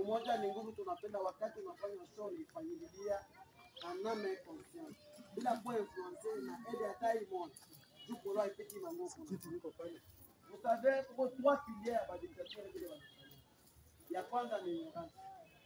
umoja ni nguvu. Tunapenda wakati unafanya show ifanyililia aname conscience bila kuwa influence na aide hata imoja juu polo haipiti manguvu. Vous savez, kuko trois piliers ya badictature vile wanafanya. Ya kwanza ni ignorance.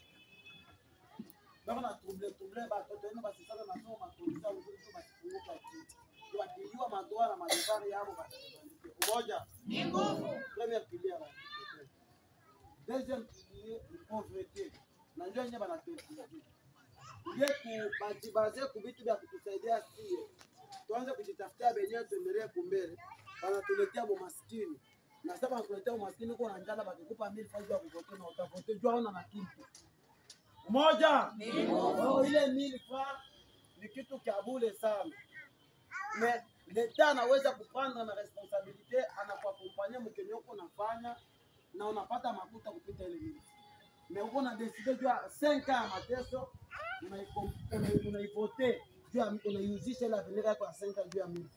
Bako na trouble trouble batoto wenu basisaka masomo mapolisa uzuri tu basifunguka kitu. Wakijua madoa na madevari yao batabandikia. Umoja Ni nguvu. Premier pilier ya badictature. Deuxième pilier ni pauvreté. Na ndio yenyewe banatestia. Ile kubajibaze ku vitu vya kutusaidia sie. Tuanze kujitafutia benyewe tuendelee kumbele. Wanatuletea umaskini. Na sasa wanakuletea umaskini uko na njala bakikupa mili faida ya kuvote na utavote jua una na kitu. Umoja. Ni nguvu. Oh, ile mili fa ni kitu kia bure sana. Me leta anaweza kupanda na responsabilite anakuakompanya mkenye uko unafanya na unapata makuta kupita ile mili. Me uko na decide jua 5 ya mateso unaikom- unai- unaivote juu ya unaiuzisha ile avenir yako ya 5 juu ya mili.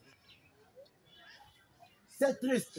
C'est triste.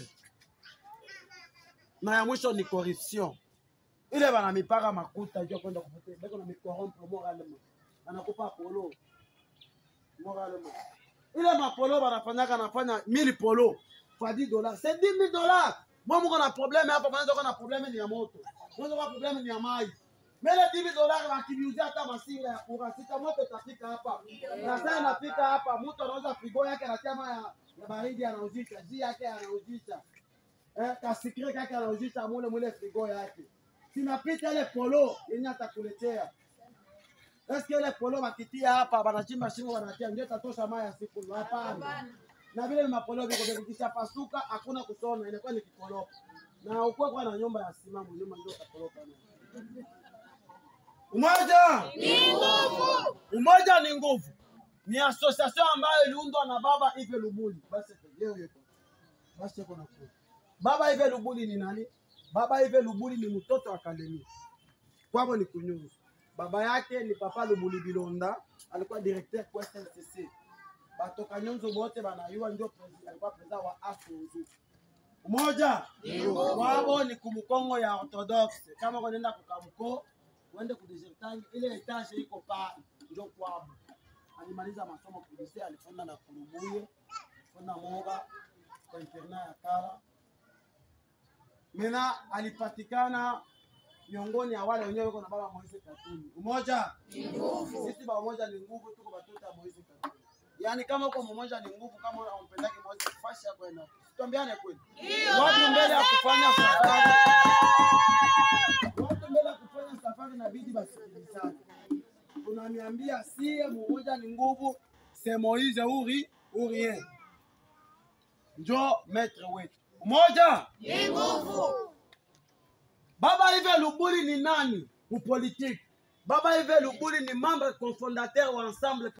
Na ya mwisho ni corruption. Ile bana mipaka makuta juu ya kwenda kuvote, beko na mikorompe moralement. Anakupa polo moralement. Ile mapolo banafanyaka nafanya 1000 polo kwa 10 dollars. C'est 10 000 dollars. Moi mko na problème hapa, mwanzo kuna problème ni ya moto. Mwanzo kuna problème ni ya maji. Mele 10 000 dollars wakiviuzia hata masinga ya kurasika moto itafika hapa. Na sasa inafika hapa, mtu anauza frigo yake anatia maji ya, ya baridi anauzisha, ji yake anauzisha. Eh, kasikire yake anauzisha mule mule frigo yake. Sinapita ile polo yenye atakuletea. Eske ile polo bakitia hapa banachimba shimo wanatia ndio tatosha maji ya siku hapana. Na vile mapolo viko vile kisha pasuka hakuna kusona inakuwa ni kikoroka. Na ukuwa kwa na nyumba ya simamu nyumba ndio kakoroka nayo. Umoja Ni nguvu. Umoja ni nguvu. Ni association ambayo iliundwa na baba Ive Lubuli. Basi leo yuko. Basi yuko na kwa. Baba Ive Lubuli ni nani? Baba Ive Lubuli ni mtoto wa Kalemi. Kwabo ni kunyunyu. Baba yake ni Papa Lubuli Bilonda, alikuwa directeur kwa SNCC. Batoka nyonzo bote banayua ndio president, alikuwa president wa Afunzu. Umoja wabo ni kumukongo ya Orthodoxe. Kama unaenda kukamko, uende kudesertangi ile etage iko pale ndio kwabo. Alimaliza masomo kulise, alifonda na Kulubuye, fonda Moga kwa internat ya Kala. Mena alipatikana miongoni ya wale wenyewe wako na baba Moise Katumbi. Umoja Ni nguvu. sisi ba umoja ni nguvu, tuko batoto ya Moise Katumbi. Yaani kama uko mmoja ni nguvu, kama unampendaki Moise fashi yako enda. Tuambiane kweli. Watu mbele ya kufanya safari. Watu mbele ya kufanya safari inabidi basikilizane. Tunaniambia sie mmoja ni nguvu, c'est Moise uri ou rien. Njo maître wetu. Umoja Ni nguvu. Baba Ive Lubuli ni nani? Mupolitiki. Baba Ive Lubuli ni membre cofondateur wa Ensemble